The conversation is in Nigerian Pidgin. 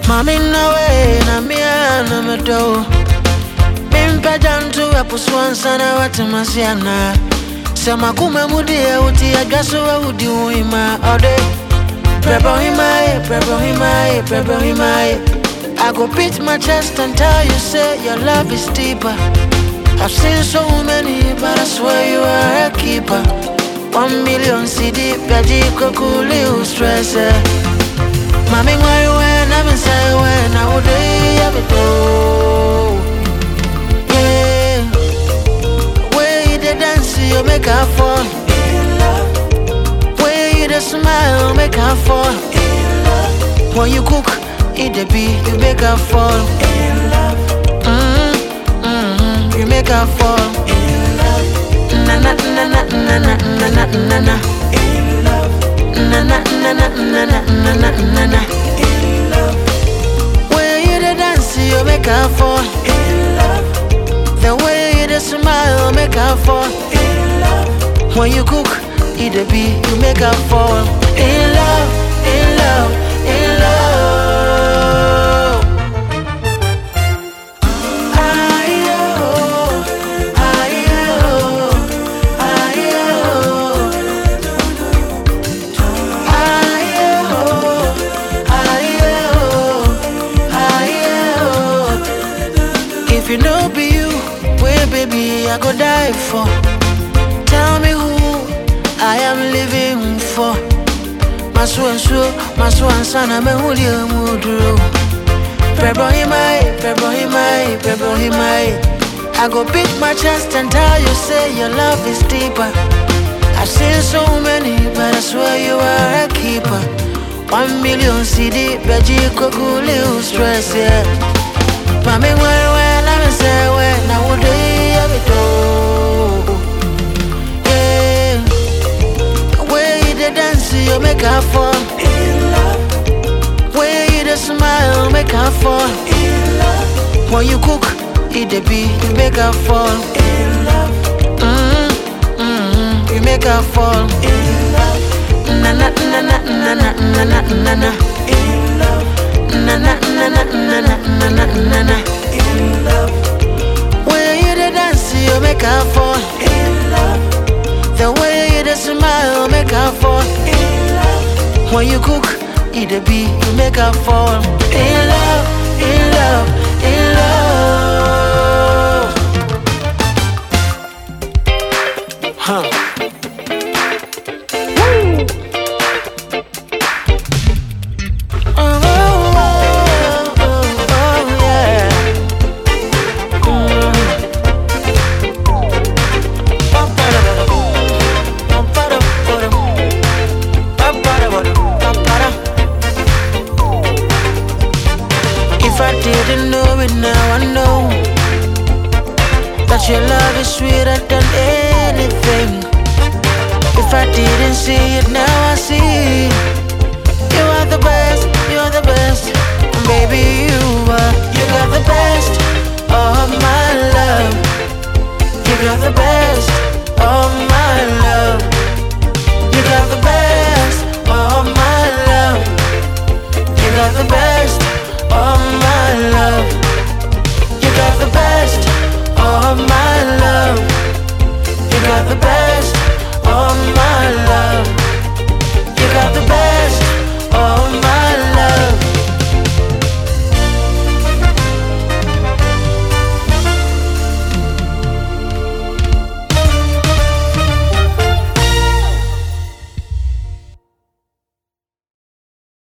Mami nawe na mia na medo Mimpa jantu ya puswansa na watimasiana Sema kume mudie uti ya gaso wa udi uima ode Prebo himaye, prebo himaye, prebo himaye I go beat my chest and tell you say your love is deeper I've seen so many but I swear you are a keeper One million CD, Gaji Kokuli, who stress it Mami ngwari when I'm inside when I would have it all. Yeah, way you the dance you make her fall. Way you the smile make her fall. When you cook, eat the beat, you make her fall. Mm, mm, you make her fall. Na na na na na na na na na na. Na na na na na na na na na na. Way you the dance, you make her fall. The way you the smile, make her fall. When you cook, eat the beat, you make her fall. In love, in love, in love. Aye-oh, aye-oh, aye-oh. If you know be you, where baby I go die for. Tell me who I am living for. Masu ansu, masu ansana me huli amuduro. Prebo himai, prebo himai, prebo himai. I go beat my chest and tell you say your love is deeper. I've seen so many, but I swear you are a keeper. One million CD, Beji Kokuli, who stress, yeah. Mami, where, where, let me say, where, now would they have it all? Yeah. Way you the dance, you make her fall. Way you the smile, make her fall. When you cook, eat the beat, you make her fall. Mm, mm, you make her fall. Na na na na na na na na na na. Na na na na na na na na na na. Way you the dance, you make her fall. The way you the smile, make her fall. When you cook, eat the beat, you make her fall. In love, in love, in love. Huh. Oh, oh, oh, oh, yeah. If I didn't know it now, I know that your love is sweeter than anything. If I didn't see it now, I see. You are the best, you're the best.